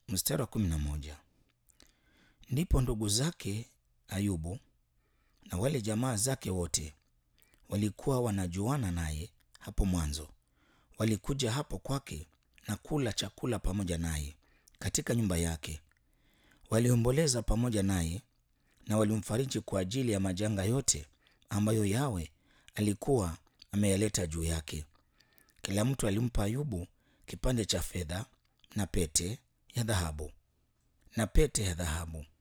Mstari wa kumi na moja. Ndipo ndugu zake Ayubu na wale jamaa zake wote walikuwa wanajuana naye hapo mwanzo, walikuja hapo kwake na kula chakula pamoja naye katika nyumba yake. Waliomboleza pamoja naye na walimfariji kwa ajili ya majanga yote ambayo Yawe alikuwa ameyaleta juu yake. Kila mtu alimpa Ayubu kipande cha fedha na pete ya dhahabu na pete ya dhahabu.